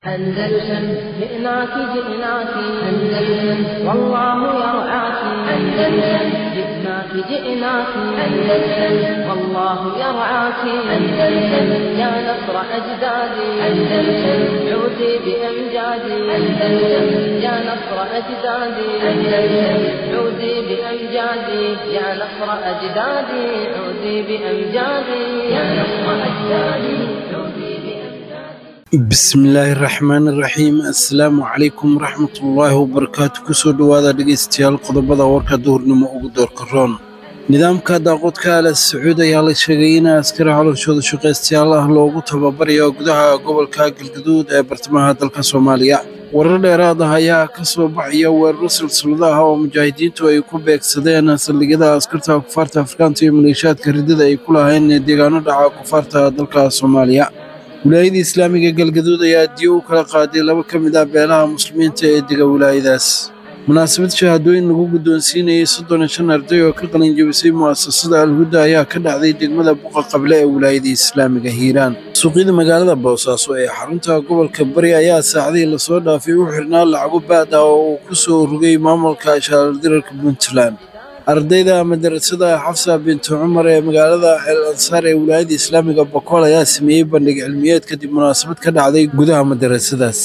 أندلسن جئناك جئناك أندلسن والله يرعاك أندلسن جئناك جئناك أندلسن والله يرعاك أندلسن يا نصر أجدادي أندلسن عودي بأمجادي أندلسن يا نصر أجدادي أندلسن عودي بأمجادي يا نصر أجدادي عودي بأمجادي يا نصر أجدادي عودي بأمجادي bismillaahi raxmaani raxiim assalaamu calaykum waraxmatullaahi wabarakaatu kusoo dhowaada dhegaystayaal qodobada warka duhurnimo ugu doorka roon nidaamka daaqoodka ala sacuud ayaa la sheegay in askari xolashooda shaqaystayaal ah loogu tababarayo gudaha gobolka galgaduud ee bartamaha dalka soomaaliya warar dheeraad ah ayaa ka soo baxaya weeraro silsilado ah oo mujaahidiintu ay ku beegsadeen saldhigyada askarta kufaarta afrikaanta iyo maleeshiyaadka riddada ay ku lahayn deegaano dhaca kufaarta dalka soomaaliya wilaayada islaamiga galgaduud ayaa diyo u kala qaaday laba ka mid ah beelaha muslimiinta ee dega wilaayadaas munaasabad shahaadooyin lagu guddoonsiinayay soddon iyo shan arday oo ka qalin jebisay mu'asasada alhuda ayaa ka dhacday degmada buqa qable ee wilaayada islaamiga hiiraan suuqyada magaalada boosaaso ee xarunta gobolka bari ayaa saacadihii lasoo dhaafay u xirnaa lacago baad ah oo uu ku soo rogay maamulka shaalardirarka puntland ardayda madarasada xafsa bintu cumar ee magaalada el ansaar ee wilaayada islaamiga bokool ayaa sameeyey bandhig cilmiyeed kadib munaasabad ka dhacday gudaha madarasadaas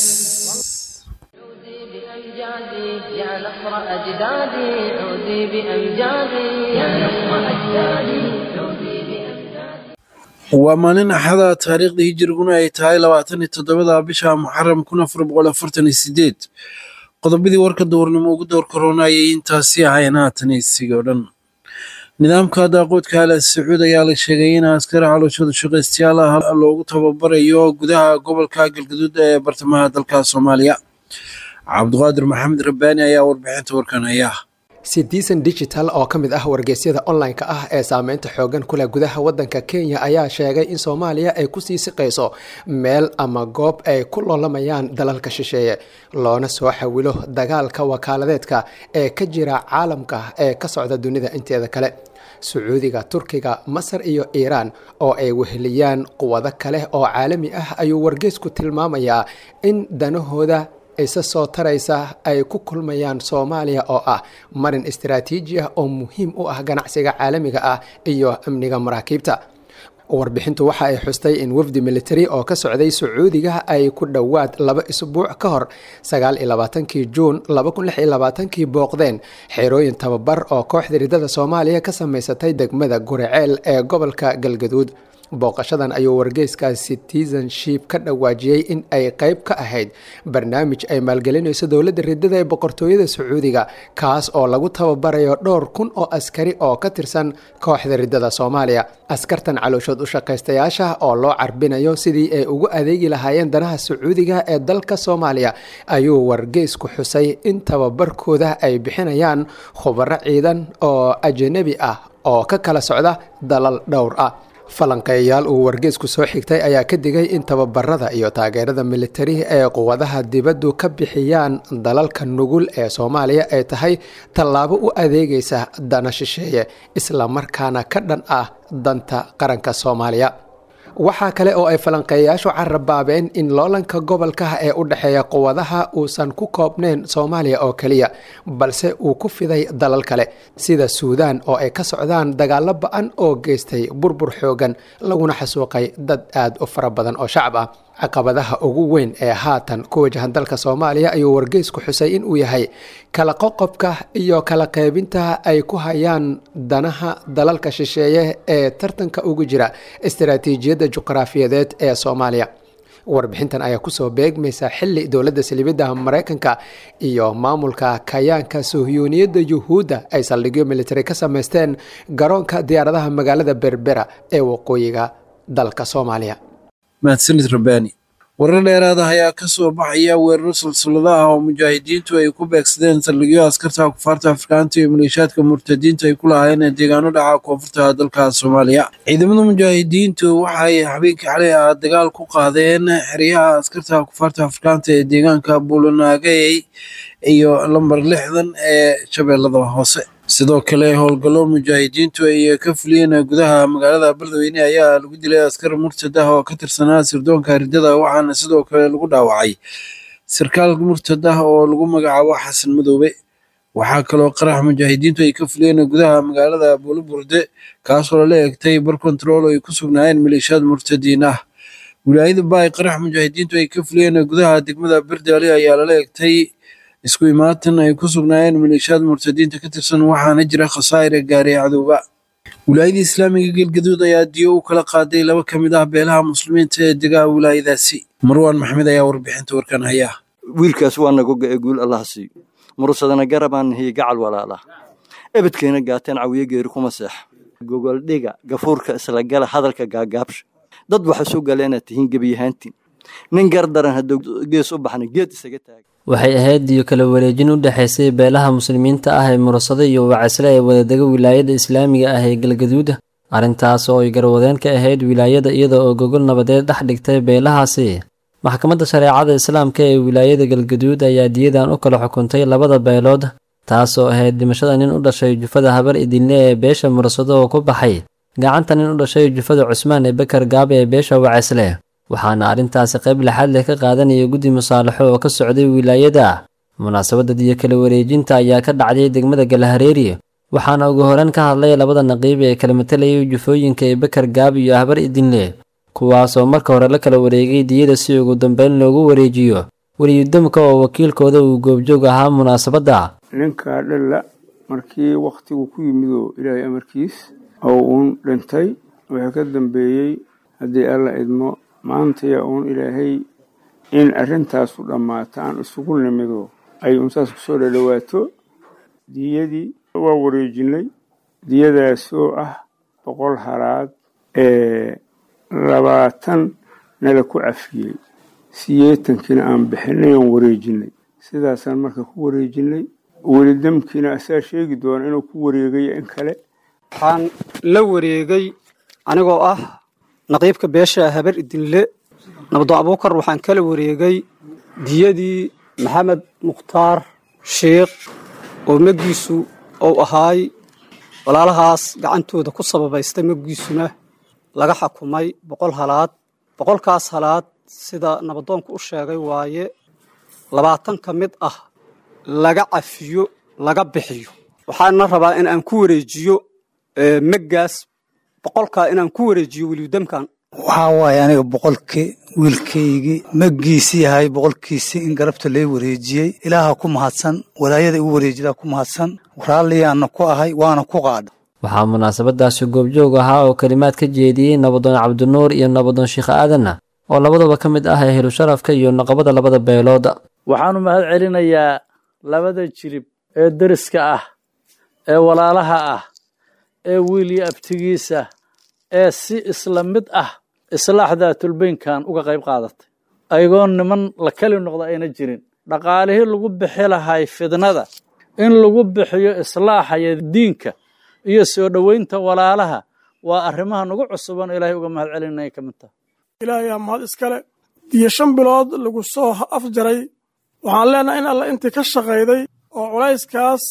عودي بأمجادي يا نصر أجدادي عودي بأمجادي يا نصر أجدادي عودي بأمجادي waa maalin axada taariikhda hijiriguna ay tahay labaatan iyo toddobada bisha muxaram kun afar boqol afartan iyo sideed qodobadii warka duurnimo ugu door korona ayay intaasi ahayn haatan isigi oo dhan nidaamka daaqoodka ala sacuud ayaa la sheegay in askari xolashooda shaqaystayaal ah loogu tababarayo gudaha gobolka galgaduud ee bartamaha dalka soomaaliya cabdiqaadir maxamed rabbaani ayaa warbixinta warkan haya citizen digital oo ka mid ah wargeysyada online-ka ah ee saameynta xoogan kuleh gudaha wadanka kenya ayaa sheegay in soomaaliya ay kusii siqayso meel ama goob ay ku loolamayaan dalalka shisheeye loona soo xawilo dagaalka wakaaladeedka ee ka jira caalamka ee ka socda dunida inteeda kale sacuudiga turkiga masar iyo iiraan oo ay weheliyaan quwado kale oo caalami ah ayuu wargeysku tilmaamayaa in danahooda isa soo taraysa ay ku kulmayaan soomaaliya oo ah marin istaraatiiji ah oo muhiim u ah ganacsiga caalamiga ah iyo amniga maraakiibta warbixintu waxa ay xustay in wafdi military oo ka socday sacuudiga ay ku dhowaad laba isbuuc ka hor sagaal iyo labaatankii juun laba kun lix iyo labaatankii booqdeen xerooyin tababar oo kooxda riddada soomaaliya ka samaysatay degmada guriceel ee gobolka galgaduud booqashadan ayuu wargeyska citizenship ka dhawaajiyey in ay qeyb ka ahayd barnaamij ay maalgelinayso dowladda riddada ee boqortooyada sacuudiga kaas oo lagu tababarayo dhowr kun oo askari oo ka tirsan kooxda riddada soomaaliya askartan calooshood u shaqaystayaasha oo loo carbinayo sidii ay ugu adeegi lahaayeen danaha sacuudiga ee dalka soomaaliya ayuu wargeysku xusay in tababarkooda ay bixinayaan khubaro ciidan oo ajanabi ah oo ka kala socda dalal dhowr ah falanqeeyayaal uu wargeysku soo xigtay ayaa ka digay in tababarada iyo taageerada militari ee quwadaha dibaddu ka bixiyaan dalalka nugul ee soomaaliya ay tahay tallaabo u adeegaysa dana shisheeye islamarkaana ka dhan ah danta qaranka soomaaliya waxaa kale oo ay falanqeeyayaashu carabaabeen in loolanka gobolka ee u dhexeeya quwadaha uusan ku koobnayn soomaaliya oo keliya balse uu ku fiday dalal kale sida suudaan oo ay ka socdaan dagaalo ba-an oo geystay burbur xoogan laguna xasuuqay dad aad u fara badan oo shacab ah caqabadaha ugu weyn ee haatan ku wajahan dalka soomaaliya ayuu wargeysku xusay in uu yahay kala qoqobka iyo kala qaybinta ay ku hayaan danaha dalalka shisheeye ee tartanka ugu jira istaraatiijiyadda juqraafiyadeed ee soomaaliya warbixintan ayaa kusoo beegmaysa xili dowladda salibidda maraykanka iyo maamulka kayaanka suhyuuniyadda yuhuudda ay saldhigyo militari ka samaysteen garoonka diyaaradaha magaalada berbera ee waqooyiga dalka soomaaliya mahadsanid rabbaani warar dheeraad ah ayaa ka soo baxaya weeraro silsilado ah oo mujaahidiintu ay ku beegsadeen saldhigyo askarta kufaarta afrikaanta iyo maleeshiyaadka murtadiinta ay ku lahaayeen deegaano dhaca koonfurta dalka soomaaliya ciidamada mujaahidiintu waxay habeenkii xalay ah dagaal ku qaadeen xeryaha askarta kufaarta afrikaanta ee deegaanka buulanaagay iyo lambar lixdan ee shabeellada hoose sidoo kale howlgallo mujaahidiintu ay ka fuliyeen gudaha magaalada beledweyne ayaa lagu dilay askar murtad ah oo ka tirsanaa sirdoonka ridada waxaana sidoo kale lagu dhaawacay sarkaal murtad ah oo lagu magacaabo xasan madoobe waxaa kaloo qarax mujaahidiintu ay ka fuliyeen gudaha magaalada buuliburde kaasoo lala egtay bar kontarool ay ku sugnaayeen maleeshiyaad murtadiin ah wilaayada baay qarax mujaahidiintu ay ka fuliyeen gudaha degmada berdaali ayaa lala egtay isku imaatan ay ku sugnaayeen maleeshiyaad murtadiinta ka tirsan waxaana jira khasaa'ira gaaray cadowba wilaayada islaamiga galgaduud ayaa diyo u kala qaaday laba ka mid ah beelaha muslimiinta ee degaha wilaayadaasi marwaan maxmed ayaa warbixinta warkan haya wiilkaas waa nagoga ee guul allaha siiyo murusadana garabaan hiyo gacal walaala ebedkeena gaateen cawiye geeri kuma seex gogoldhiga gafuurka islagala hadalka gaagaabsha dad waxa soo galeenaad tihiin gebiyahaantiin nin gardaran hadduu gees u baxna geed isaga taaga waxay ahayd diyo kala wareejin u dhexaysay beelaha muslimiinta ah ee murasado iyo wacasle ee wadadega wilaayada islaamiga ah ee galgaduuda arrintaas oo ay garwadeen ka ahayd wilaayada iyada oo gogol nabadeed dhex dhigtay beelahaasi maxkamadda shareecada islaamka ee wilaayada galgaduud ayaa diyadan u kala xukuntay labada beelood taas oo ahayd dhimashada nin u dhashay jufada habar idinle ee beesha murasado oo ku baxay gacanta nin u dhashay jufada cusmaan ee bekar gaabe ee beesha wacasle waxaana arrintaasi qayb laxaad leh ka qaadanaya guddi musaalaxo oo ka socday wilaayada munaasabadda diyo kala wareejinta ayaa ka dhacday degmada galahareeri waxaana ugu horeen ka hadlay labada naqiib ee kala matalayay jufooyinka ee bekar gaab iyo habar idinle kuwaasoo marka hore la kala wareegay diyada si ugu dambeyn loogu wareejiyo weliyudamka oo wakiilkooda uu goobjoog ahaa munaasabadda ninkaa dhalla markii wakhtigu ku yimidoo ilaahay amarkiis oo uun dhintay waxaa ka dambeeyey haddii alla idmo maantaya uun ilaahay in arrintaasu dhammaata aan isugu nimido ay unsaas kusoo dhadhowaato diyadii waa wareejinay diyadaasoo ah boqol halaad ee labaatan nala ku cafiyey siyeetankiina aan bixinay aan wareejinay sidaasaan marka ku wareejinay weli damkiina asaa sheegi doona inuu ku wareegayo in kale waxaan la wareegay anigoo ah naqiibka beesha habar idinle nabdoon abuukar waxaan kala wareegay diyadii maxamed mukhtaar sheikh oo maggiisu uu ahaay walaalahaas gacantooda ku sababaystay maggiisuna laga xakumay boqol halaad boqolkaas halaad sida nabadoonku u sheegay waaye labaatan ka mid ah laga cafiyo laga bixiyo waxaana rabaa in aan ku wareejiyo meggaas boqolkaa inaan ku wareejiyo weliyudamkan waxaa waaye aniga boqolkii wiilkaygii maggiisii yahay boqolkiisii in garabta lay wareejiyey ilaaha ku mahadsan walaayada igu wareejidaa ku mahadsan raalliyaanna ku ahay waana ku qaadha waxaa munaasabadaasi goobjoog ahaa oo kelimaad ka jeediyey nabadoon cabdinuur iyo nabadoon sheikh aadan oo labadaba ka mid ah ehlu sharafka iyo naqabada labada beelood waxaanu mahad celinayaa labada jirib ee deriska ah ee walaalaha ah ee wiil iyo abtigiisa ee si isla mid ah islaaxda tulbeynkan uga qayb qaadatay ayagoo niman la keli noqda ayna jirin dhaqaalihii lagu bixi lahay fidnada in lagu bixiyo islaaxaya diinka iyo soo dhoweynta walaalaha waa arrimaha nagu cusuban ilaahay uga mahad celinaya ka mid taha ilaahayaa mahad iskale diyo shan bilood lagu soo afjaray waxaan leenahay in alla intii ka shaqayday oo culayskaas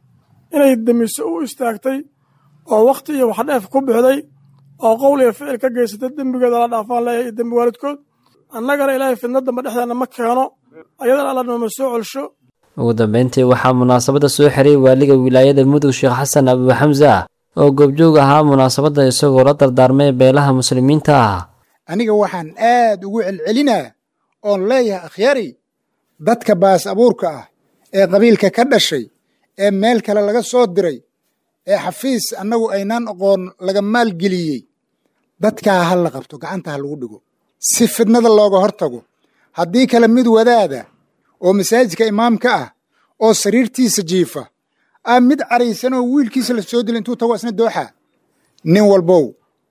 inay demiso u istaagtay oo wakhti iyo waxdheef ku bixday oo qowl iyo ficil ka geysatay dembigeeda la dhaafaan leeyahay iyo dembi waalidkood annagana ilaahay fidna damba dhexdeena ma keeno ayadana alla nooma soo celsho ugu dambeyntii waxaa munaasabadda soo xiray waaliga wilaayada mudug sheekh xasan abu xamsa oo goobjoog ahaa munaasabadda isagoo la dardaarmay beelaha muslimiinta ah aniga waxaan aad ugu celcelinaa oon leeyahay akhyari dadka baas abuurka ah ee qabiilka ka dhashay ee meel kale laga soo diray ee xafiis annagu aynaan aqoon laga maalgeliyey dadkaa ha la qabto gacanta ha lagu dhigo si fidnada looga hor tago haddii kale mid wadaada oo masaajidka imaamka ah oo sariirtiisa jiifa aa mid caraysan oo wiilkiisa la soo dila intuu tago isna dooxa nin walbow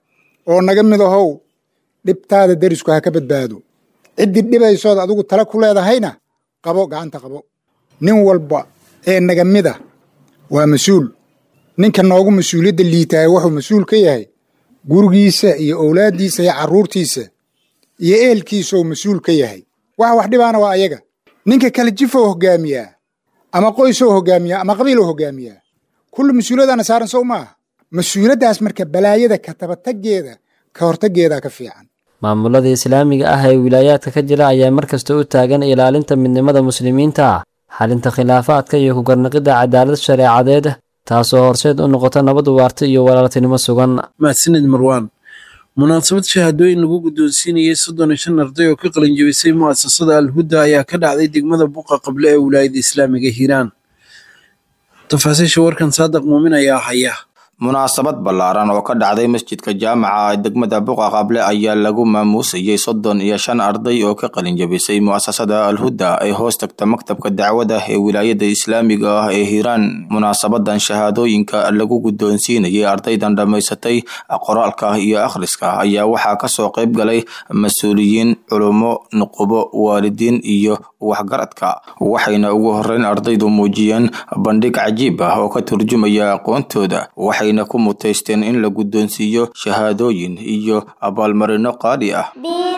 oo naga mid ahow dhibtaada derisku ha ka badbaado ciddii dhibaysood adigu tala ku leedahayna qabo gacanta qabo nin walba ee naga mida waa mas-uul ninka noogu mas-uuliyadda liitaaya wuxuu mas-uul ka yahay gurigiisa iyo owlaaddiisa iyo carruurtiisa iyo ehelkiisuu mas-uul ka yahay waxa wax dhibaana waa ayaga ninka kale jifow hoggaamiyaa ama qoysow hoggaamiyaa ama qabiilow hoggaamiyaa kullu mas-uuliyadaana saaran sow maaha mas-uuliyaddaas marka balaayada ka tabataggeeda ka hortaggeeda ka fiican maamulada islaamiga ah ee wilaayaadka ka jira ayaa markasta u taagan ilaalinta midnimada muslimiinta xalinta khilaafaadka iyo ku garnaqidda cadaalad shareecadeed taasoo horseed u noqota nabad waarta iyo walaaltinimo sugan mahadsanid marwaan munaasabad shahaadooyin lagu guddoonsiinayay soddon iyo shan arday oo ka qalinjabisay mu'asasada alhuda ayaa ka dhacday degmada buqa qable ee wilaayada islaamiga hiiraan tafaasiisha warkan saadiq muumin ayaa haya munaasabad ballaaran oo ka dhacday masjidka jaamaca ee degmada buqa qable ayaa lagu maamuusayey soddon iyo shan arday oo ka qalinjabisay mu'asasada alhuda ee hoos tagta maktabka dacwada ee wilaayada islaamiga ah ee hiiraan munaasabadan shahaadooyinka lagu guddoonsiinayay ardaydan dhammaysatay qoraalka iyo akhriska ayaa waxaa kasoo qayb galay mas-uuliyiin culummo nuqubo waalidiin iyo waxgaradka waxayna ugu horeyn ardaydu muujiyeen bandhig cajiib ah oo ka turjumaya aqoontooda waxayna ku mutaysteen in la guddoonsiiyo shahaadooyin iyo abaalmarino qaali ah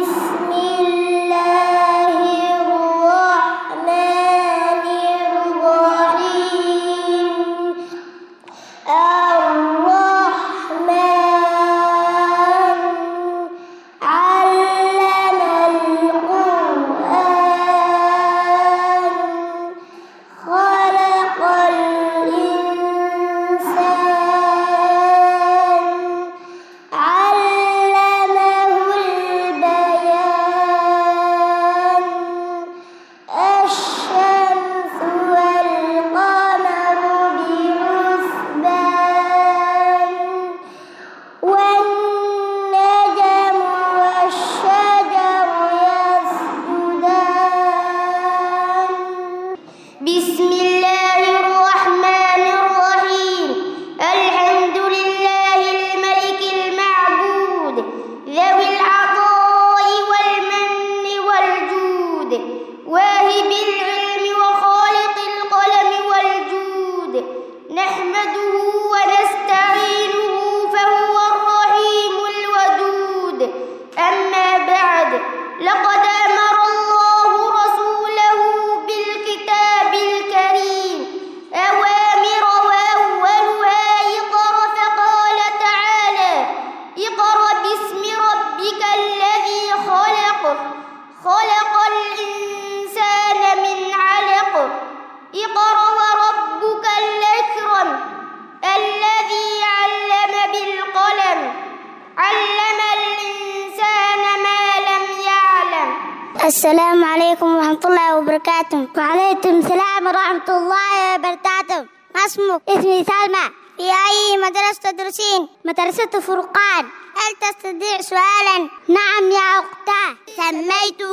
السلام عليكم ورحمة الله وبركاته وعليكم السلام ورحمة الله وبركاته ما اسمك؟ اسمي سلمى في أي مدرسة تدرسين؟ مدرسة فرقان هل تستطيع سؤالا؟ نعم يا أختاه سميته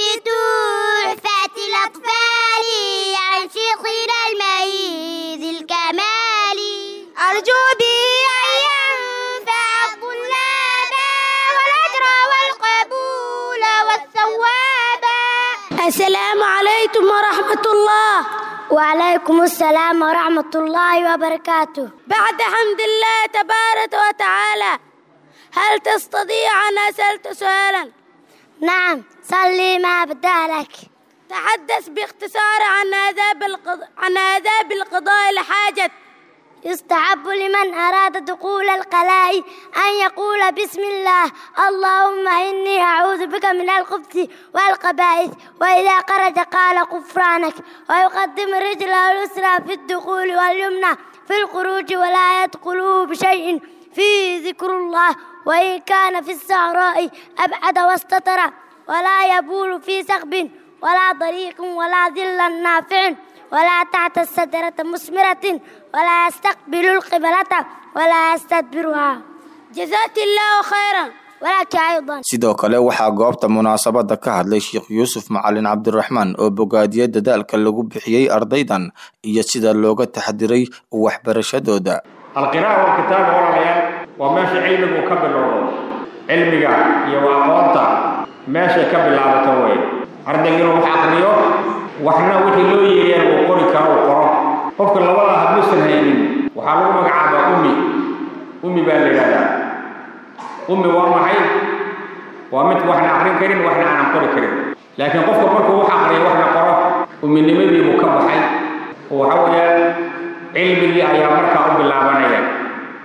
بتحفة الأطفال عن شيخنا الميز الكمالي أرجو به أن ينفع الطلاب والأجر والقبول والثواب السلام عليكم ورحمة الله وعليكم السلام ورحمة الله وبركاته بعد حمد الله تبارك وتعالى هل تستطيع أن أسألت سؤالا؟ نعم صلي ما بدالك تحدث باختصار عن آداب القضاء عن آداب القضاء الحاجة يستحب لمن أراد دخول القلاء أن يقول بسم الله اللهم إني أعوذ بك من الخبث والقبائث وإذا خرج قال غفرانك ويقدم رجله اليسرى في الدخول واليمنى في الخروج ولا يدخله بشيء فيه ذكر الله وإن كان في الصحراء أبعد واستتر ولا يبول في سخب ولا طريق ولا ظل نافع ولا تحت السدرة مثمرة ولا يستقبل القبلة ولا يستدبرها جزاك الله خيرا ولك أيضا sidoo kale waxaa goobta munaasabada ka hadlay sheekh yuusuf macalin cabdiraxmaan oo bogaadiyey dadaalka lagu bixiyey ardaydan iyo sida looga taxadiray waxbarashadooda alqiraa'a walkitaaba walaalayaal waa meesha cilmigu ka bilowdo cilmiga iyo aqoonta meeshay ka bilaabato wey ardayga inuu wax aqriyo waxna wixii loo yeeyeen uu qori karo uu qoro qofka labada hadduusan haynin waxaa lagu magacaabaa ummi ummi baa la yidhahdaa ummi waa maxay waa mid waxna aqrin karin waxna aanan qori karin laakiin qofka markuu wax aqriyo waxna qoro umminimadiibuu ka baxay oo waxa weeyaan cilmigii ayaa markaa u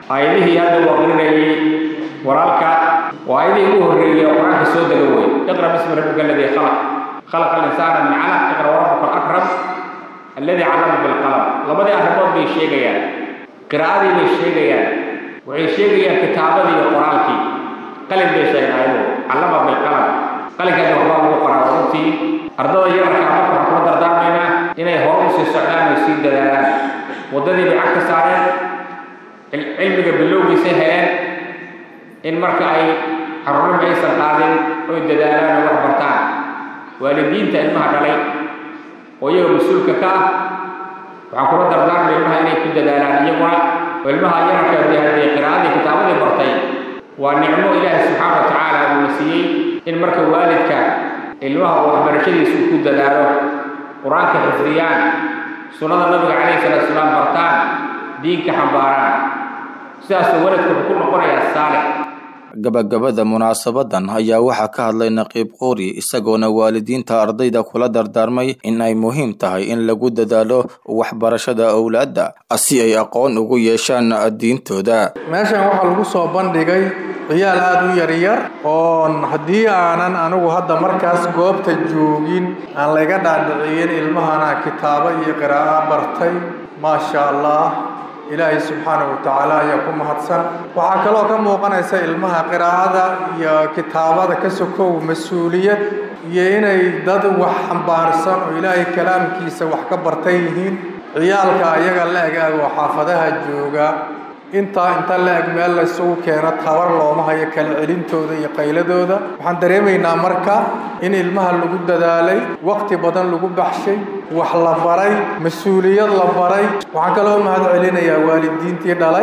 aayadihii hadda uu aqrinayay walaalka waa aayadihii ugu horreeyay oo qur-aanka soo dega wey iqra bismi rabbika aladii khalaq khalaqa alinsaana min calaq iqra warabuka alakram alladii callama bilqalam labadii arrimood bay sheegayaan qiraa'adii bay sheegayaan waxay sheegayaan kitaabadii iyo qoraalkii qalin bay sheegeen ayagu callama bilqalam qalinkaasi waxbaa lagu qoraa runtii ardada yararkaa marka waxaan kula dardaarmaynaa inay hore u sii socdaan oo sii dadaalaan waddadii bay cag ka saareen cilmiga bilowgiisay heleen in marka ay carruurnimo aysan qaadin oy dadaalaan oo wax bartaan waalidiinta ilmaha dhalay oo iyaga mas-uulka ka ah waxaan kula dardaarmay ilmaha inay ku dadaalaan iyaguna oo ilmaha yararka dee haddii qiraa'adii kitaabadii bartay waa nicmo ilaahi subxaana wa tacaala uuna siiyey in marka waalidka ilmaha uu waxbarashadiisa uu ku dadaalo qur-aanka xifdiyaan sunnada nabiga calayhi salaatu salaam bartaan diinka xambaaraan sidaasoo waladku wuxuu ku noqonayaa saalix gabagabada munaasabadan ayaa waxaa ka hadlay naqiib quuri isagoona waalidiinta ardayda kula dardaarmay in ay muhiim tahay in lagu dadaalo waxbarashada owlaadda si ay aqoon ugu yeeshaan diintooda meeshan waxaa lagu soo bandhigay ciyaal aada u yaryar oon haddii aanan anigu hadda markaas goobta joogin aan layga dhaadhiciyin ilmahana kitaabo iyo qiraa'o bartay maasha allah ilaahay subxaanahu watacaala ayaa ku mahadsan waxaa kaloo ka muuqanaysa ilmaha qiraa'ada iyo kitaabada ka sokow mas-uuliyad iyo inay dad wax xambaarsan oo ilaahay kalaamkiisa wax ka bartan yihiin ciyaalka ayaga la-eg ag oo xaafadaha jooga intaa inta la-eg meel laysugu keeno tabar looma hayo kala celintooda iyo qayladooda waxaan dareemaynaa marka in ilmaha lagu dadaalay waqti badan lagu baxshay wax la baray mas-uuliyad la baray waxaan kaloo mahad celinayaa waalidiintii dhalay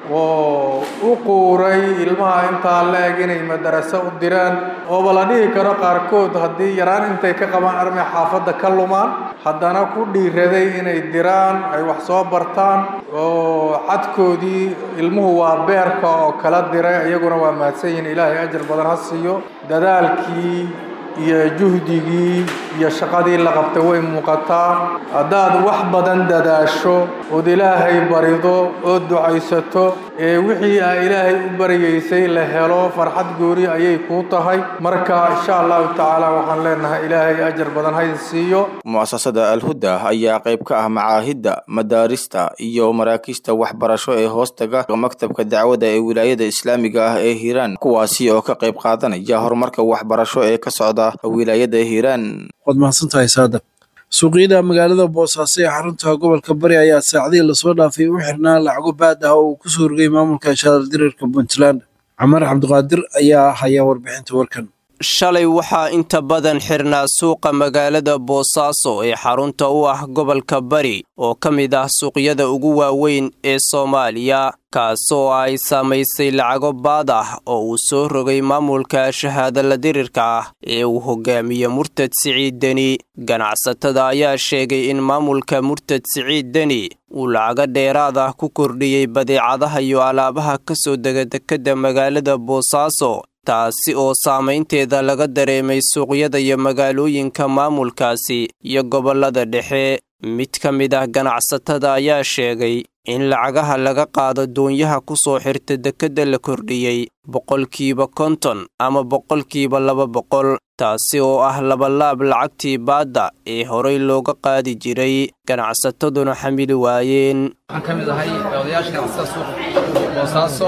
oo u quuray ilmaha intaa la-eg inay madaraso u diraan ooba la dhihi karo qaarkood haddii yaraan intay ka qabaan armay xaafadda ka lumaan haddana ku dhiiraday inay diraan ay wax soo bartaan oo cadkoodii ilmuhu waa beerka oo kala diray iyaguna waa mahadsan yihiin ilaahay ajar badan ha siiyo dadaalkii iyo juhdigii iyo shaqadii la qabtay way muuqataa haddaad wax badan dadaasho ood ilaahay barido ood ducaysato ee wixii aa ilaahay u baryaysay la helo farxad goori ayay kuu tahay marka insha allahu tacaala waxaan leenahay ilaahay ajar badan haydin siiyo mu'asasada alhuda ayaa qayb ka ah macaahidda madaarista iyo maraakiista waxbarasho ee hoostaga maktabka dacwada ee wilaayada islaamiga ah ee hiiraan kuwaasi oo ka qayb qaadanaya horumarka waxbarasho ee ka socda wilaayada hiiraan waad mahadsantahay saadaq suuqyada magaalada boosaaso ee xarunta gobolka bari ayaa saacadihii lasoo dhaafay u xirnaa lacago baad ah oo uu kusoo rogay maamulka shaaldiriirka puntland camar cabdiqaadir ayaa haya warbixinta warkan shalay waxaa inta badan xirnaa suuqa magaalada boosaaso ee xarunta u ah gobolka bari oo ka mid ah suuqyada ugu waaweyn ee soomaaliya kaasoo ay saamaysay lacago baad ah oo uu soo rogay maamulka shahaadala dirirka ah ee uu hogaamiye murtad siciid deni ganacsatada ayaa sheegay in maamulka murtad siciid deni uu lacago dheeraad ah ku kordhiyey badeecadaha iyo alaabaha ka soo dega dekedda magaalada boosaaso taasi oo saamaynteeda laga dareemay suuqyada iyo magaalooyinka maamulkaasi iyo gobollada dhexe mid ka mid ah ganacsatada ayaa sheegay in lacagaha laga qaado doonyaha ku soo xirta dekedda la kordhiyey boqolkiiba konton ama boqolkiiba laba boqol taasi oo ah labalaab lacagtii baadda ee horay looga qaadi jiray ganacsataduna xamili waayeen waxaan ka mid ahay odayaasha ganacsatada suuqa boosaaso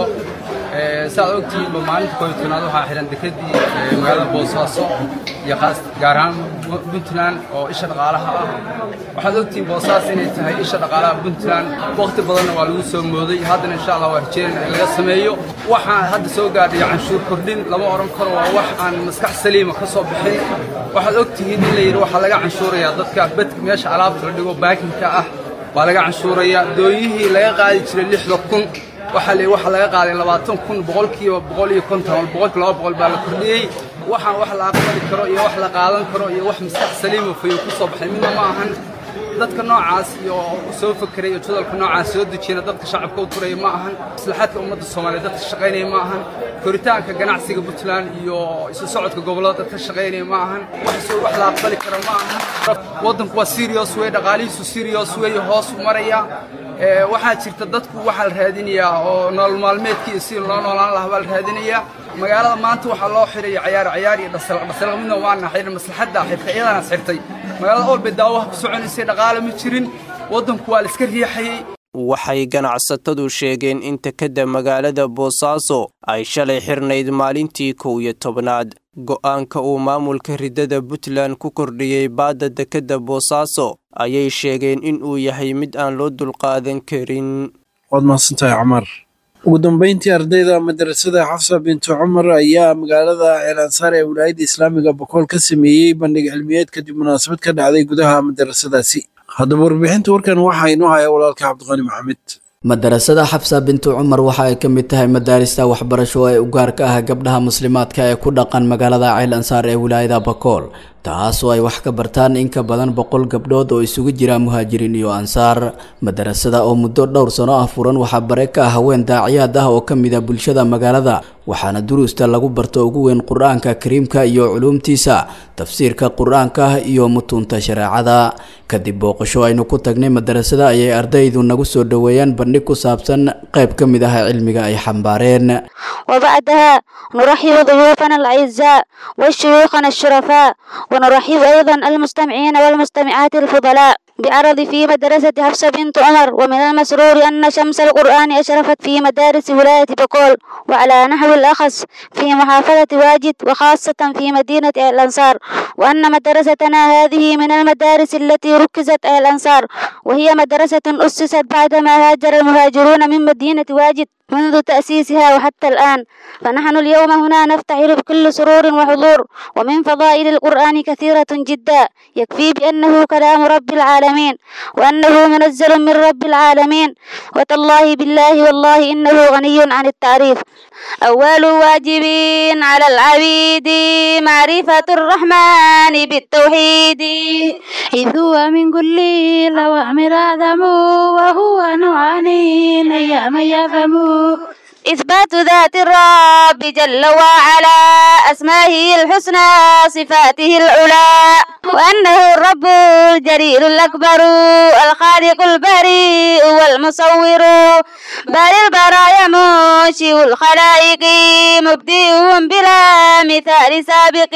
saaad ogtihiinba maalinta kooyo tobnaad waxaa xihan dekedii magaalada boosaaso iyo gaar ahaan puntland oo isha dhaqaalaha ah waxaad ogtihiin boosaas inay tahay isha dhaqaalaha puntland wakhti badanna waa lagu soo mooday haddana insha allah waa rajeenayna in laga sameeyo waxaan hadda soo gaadhay canshuur kordhin lama odhan karo waa wax aan maskax saliima ka soo bixin waxaad ogtihiin in la yidhi waxaa laga canshuurayaa dadka bedka meesha alaabta la dhigo baakinka ah baa laga canshuurayaa dooyihii laga qaadi jiray lixda kun waxaa la waxaa laga qaaday labaatan kun boqolkiiba boqol iyo konton boqolki laba boqol baa la kordhiyey waxaan wax la aqbali karo iyo wax la qaadan karo iyo wax maskax saliima fayo ku soo baxay midna ma ahan dadka noocaas iyo soo fakeray iyo jadalka noocaas soo dejiyana dadka shacabka u turaya ma ahan maslaxaadka ummadda soomaaliyeed dadka shaqaynaya ma ahan koritaanka ganacsiga puntland iyo isu socodka gobollada dadka shaqaynaya ma ahan wax wax la aqbali kara ma ahan waddanku waa serious wey dhaqaalihiisu serious wey hoos u maraya waxaa jirta dadku waxaa la raadinayaa oo nolol maalmeedkii si loo noolaan lahaa baa la raadinayaa magaalada maanta waxaa loo xiraya cayaar cayaar iyo dhasalaq dhasalaq midna waana xidhan maslaxadda xirtay iyadana xirtay magaalada ool bay daawaha ku soconaysay dhaqaale ma jirin waddanku waa la iska riixayey waxay ganacsatadu sheegeen in tekadda magaalada boosaaso ay shalay xirnayd maalintii kow iyo tobnaad go'aanka uu maamulka riddada puntland ku kordhiyey baadda dekedda boosaaso ayay sheegeen in uu yahay mid aan loo dulqaadan karin waad mahadsantahay cumar ugu dambeyntii ardayda madrasada xafsa bintu cumar ayaa magaalada ceelansaar ee wilaayadda islaamiga bokool ka sameeyey bandhig cilmiyeed kadib munaasabad ka dhacday gudaha madrasadaasi haddaba warbixinta warkan waxaa inoo haya walaalka cabdiqani maxamed madarasada xafsa bintu cumar waxa ay ka mid tahay madaarista waxbarasho ee u gaar ka ah gabdhaha muslimaadka ee ku dhaqan magaalada ceel ansaar ee wilaayada bakool taasoo ay wax ka bartaan in ka badan boqol gabdhood oo isugu jira muhaajiriin iyo ansaar madarasada oo muddo dhowr sano ah furan waxaa bare ka ah haween daaciyaad ah oo ka mid a bulshada magaalada waxaana duruusta lagu barto ugu weyn qur-aanka kariimka iyo culuumtiisa tafsiirka qur-aanka iyo mutuunta shareecada kadib booqasho aynu ku tagnay madarasada ayay ardaydu nagu soo dhoweeyeen bandhig ku saabsan qayb ka mid ah cilmiga ay xambaareen وبعدها نرحب ضيوفنا الأعزاء وشيوخنا الشرفاء ونرحب أيضا المستمعين والمستمعات الفضلاء بعرض في مدرسة حفصة بنت عمر ومن المسرور أن شمس القرآن أشرفت في مدارس ولاية بقول وعلى نحو الأخص في محافظة واجد وخاصة في مدينة الأنصار وأن مدرستنا هذه من المدارس التي ركزت الأنصار وهي مدرسة أسست بعدما هاجر المهاجرون من مدينة واجد منذ تأسيسها وحتى الآن فنحن اليوم هنا نفتخر بكل سرور وحضور ومن فضائل القرآن كثيرة جدا يكفي بأنه كلام رب العالمين وأنه منزل من رب العالمين وتالله بالله والله إنه غني عن التعريف أول واجب على العبيد معرفة الرحمن بالتوحيد إذ هو من كل الأوامر أعظم وهو نوعان أيام يفهم إثبات ذات الرب جل وعلا أسمائه الحسنى صفاته العلى وأنه الرب الجليل الأكبر الخالق البريء والمصور بل البرايا منشئ الخلائق مبدئهم بلا مثال سابق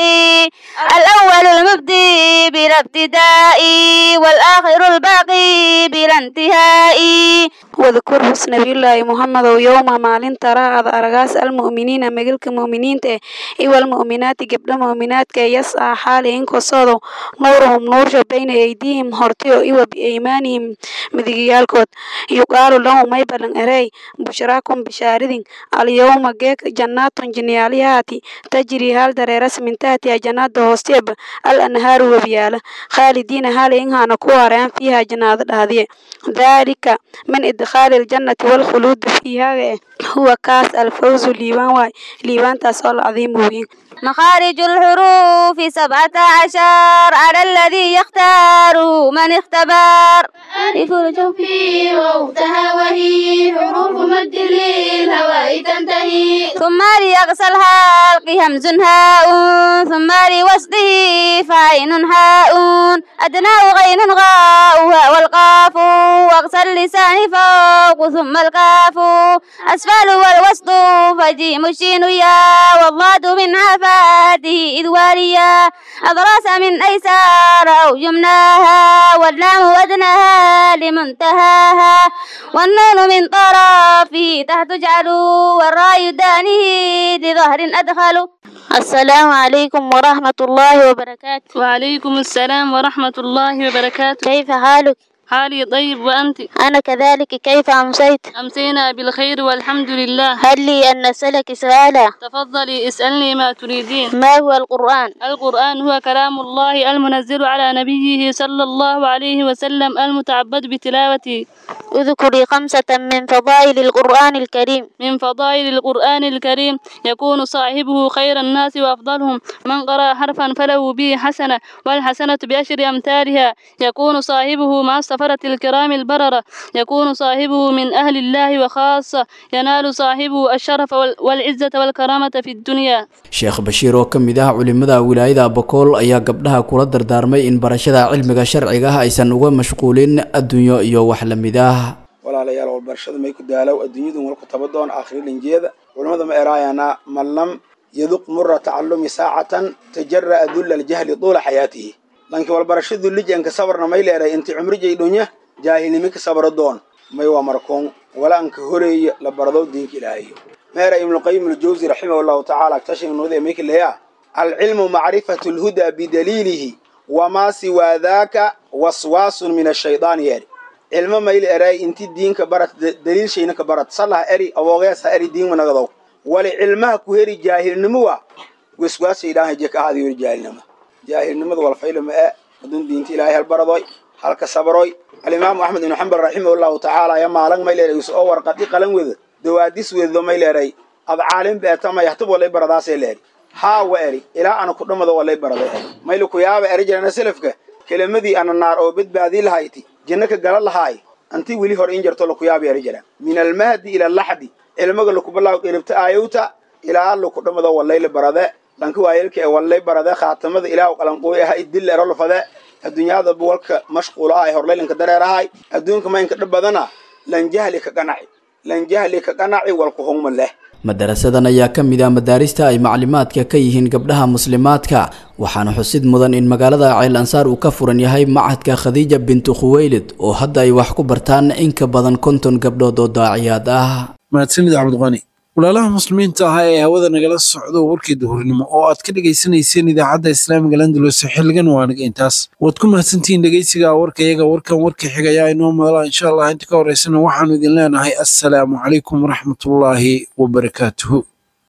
الأول المبدي بلا ابتداء والآخر الباقي بلا انتهاء واذكر حسن نبي الله محمد يوم مالين ترى أرغاس المؤمنين مجلك مؤمنين إيوى المؤمنات قبل مؤمنات كي يسعى حالهم كصادو نورهم نور بين أيديهم هرتيو إيوى بإيمانهم مدقيالكود يقال لهم ما يبلن أري بشراكم بشاردين اليوم جيك جنات جنياليات تجري هال دريرس من تحتها جنات هوستيب الأنهار وبيالا خالدين هال إنها نكوارين فيها جنات هذه ذلك من إدخال الجنة والخلود فيها هو كاس الفوز ليوان واي ليوان تسول عظيم وين مخارج الحروف سبعة عشر على الذي يختار من اختبر ألف الجوفي وأختها وهي حروف مد للهواء تنتهي ثم ليغسل الحلق همز هاء ثم لوصله فعين حاء أدناه غين غاؤها والقاف واغسل لسان فوق ثم الكاف أسفل والوسط فجيم الشين يا والضاد من عفاته إذ واليا أضراس من أيسار أو يمناها واللام ودناها لمنتهاها والنون من طرفه تحت جعلوا والراي دانه لظهر أدخلوا السلام عليكم ورحمة الله وبركاته وعليكم السلام ورحمة الله وبركاته كيف حالك؟ حالي طيب وأنت أنا كذلك كيف أمسيت أمسينا بالخير والحمد لله هل لي أن أسألك سؤالا تفضلي اسألني ما تريدين ما هو القرآن القرآن هو كلام الله المنزل على نبيه صلى الله عليه وسلم المتعبد بتلاوته اذكري خمسة من فضائل القرآن الكريم من فضائل القرآن الكريم يكون صاحبه خير الناس وأفضلهم من قرأ حرفا فله به حسنة والحسنة بعشر أمثالها يكون صاحبه مع السفرة الكرام البررة يكون صاحبه من أهل الله وخاصة ينال صاحبه الشرف والعزة والكرامة في الدنيا sheekh bashiir oo ka mid ah culimada wilaayada bakool ayaa gabdhaha kula dardaarmay in barashada cilmiga sharciga ah aysan uga mashquulin adduunyo iyo wax la mid ah walaalayaal walbarashada may ku daalow adduunyadu walku taba doon aakhiri linjeeda culimmada ma eraayana man lam yaduq mura tacallumi saacatan tajara'a dulla aljahli tuula xayaatihi lanki walbarashadu lijanka sabarna may leeray inti cumrijay dhunya jaahilnimi ka sabro doon may waa markoon wala anka horeeya la barado diinka ilaahayo meera ibnuqayim aljawsi raximah llahu tacaala tashinnuude mayka leeya alcilmu macrifatu lhudaa bidaliilihi wamaa siwaa daaka waswaasun min ashaydaani yeeri cilmo mayla eray inti diinka barat daliil shayna ka barat salah eri awoogeesa eri diinma nagadow wali cilmaha ku heri jaahilnimo wa waswaas shaydaan haje ka ahaada yori jaahilnimo jaahilnimada walfayla ma e adun diinta ilaahay hal baradoy halka sabroy alimaamu axmed ibnu xambal raximah llahu tacaala ya maalan may leeray is oo warqadi qalan weda dawaadis wedo may leeray ad caalim beetamay hatub walay baradaasee leeri haa wa eri ilaa ana ku dhamado walay barada eri mayla ku yaaba eri jirana selafka kelimadii ana naar oo badbaadii lahayti janno ka gala lahaay anti weli hore in jarto laku yaaba eri jira min almahdi ila alaxdi cilmiga lakubalaaw qiribta aayowta ilaa laku dhamado walayla barade dhanka waayelka ee walay barade khaatamada ilaah qalanqooy aha idil erolfade adduunyada buwalka mashquul ah ee horlaylanka dareerahay adduunka maynka dhab badana lan jahli ka qanaci lan jahli ka qanaci walku hungma leh madarasadan ayaa ka mid ah madaarista ay maclimaadka ka yihiin gabdhaha muslimaadka waxaana xusid mudan in magaalada ceel ansaar uu ka furan yahay macadka khadiija bintu khuweylid oo hadda ay wax ku bartaan in ka badan konton gabdhood oo daaciyaad ah mahadsanid cabdiqani walaalaha muslimiinta ahaa ee hawada nagala socdo warkii duhurnimo oo aad ka dhegaysanayseen idaacadda islaamiga landalus xilligan waa naga intaas waad ku mahadsantihiin dhegeysiga warka iyaga warkan warka xigayaa inoo madala insha allah inta ka horeysana waxaanu idin leenahay assalaamu calaykum waraxmatullaahi wabarakaatuhu